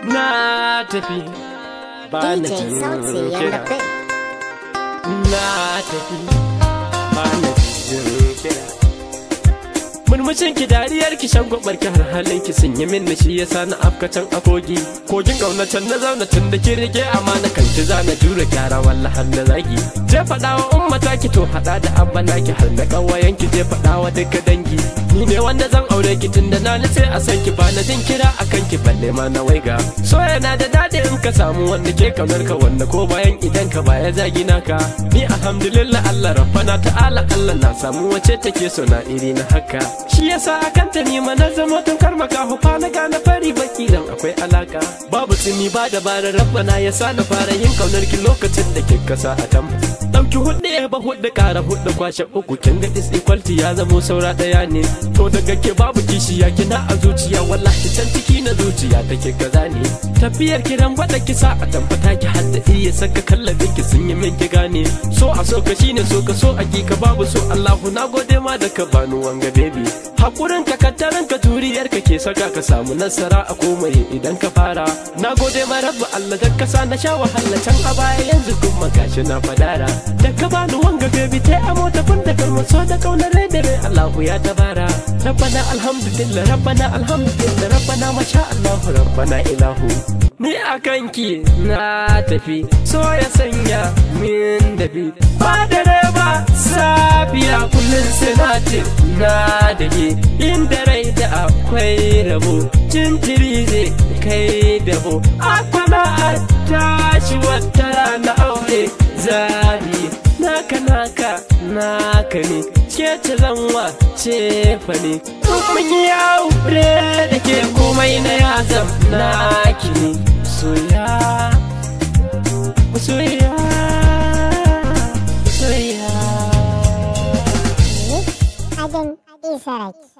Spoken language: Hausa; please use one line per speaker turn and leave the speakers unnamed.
na tafi ba na
DJ Sauti
jin
and the
kira
Big.
na tafi ba na jin kira murmushin ki dariyar ki shan gwabar ki har halin ki sun yi min shi yasa na afkacin akogi kogin kaunacen na zauna tun da ki rike amana kan ki zana jure kyara walla har da zagi je faɗa wa ummata ki to haɗa da abana ki har da ƙawayen ki je faɗa wa duka dangi ni ne wanda zan aure ki tun da na nace a san ki ba na jin kira akan ki balle ma na waiga so yana da daɗi in ka samu wanda ke kaunar ka wanda ko bayan idan ka baya zagi naka ni alhamdulillah Allah rabbana ta'ala Allah na samu wace take so na iri na haka shi yasa akan ta ni na zama tun karmaka hufa na gane fari baki dan akwai alaka babu tsimi ba dabarar rabbana ya sa na fara yin kaunar ki lokacin da ke kasa a tam dauki hudu ya ba hudu kara hudu kwashe uku kin ga is equality ya zamo saura daya ne to daga ke babu kishiya kina a zuciya wallahi can ciki na zuciya take kaza ne tafiyar kiran gwada kisa a tambata ki hadda iya saka kallabin ki sun yi min ki gane so a so ka shine so ka so ka babu so Allahu na gode ma da ka bani wanga baby hakurin ka kattarin ka turiyar ka ke saka ka samu nasara a komai idan ka fara na gode ma rabbu Allah da kasa na sha wahala can a baya yanzu kuma gashi na fadara da ka bani wanga baby tai amo ta kun da kalmar so da kaunar rai da rai Allahu ya tabara rabbana alhamdulillah rabbana alhamdulillah rabbana masha Allahu rabbana ilahu ni a kanki na tafi so ya sanya min dafi ba dare ba safiya kullum sinati na dake inda rai da akwai rabo jintiri zai kai dabo akwana a tashi wata na aure zabi naka naka naka ne ke ta zanwa ce fa ne mun yi aure da ke komai na ya zam naki ne soya soya soya
Adan Isaraki.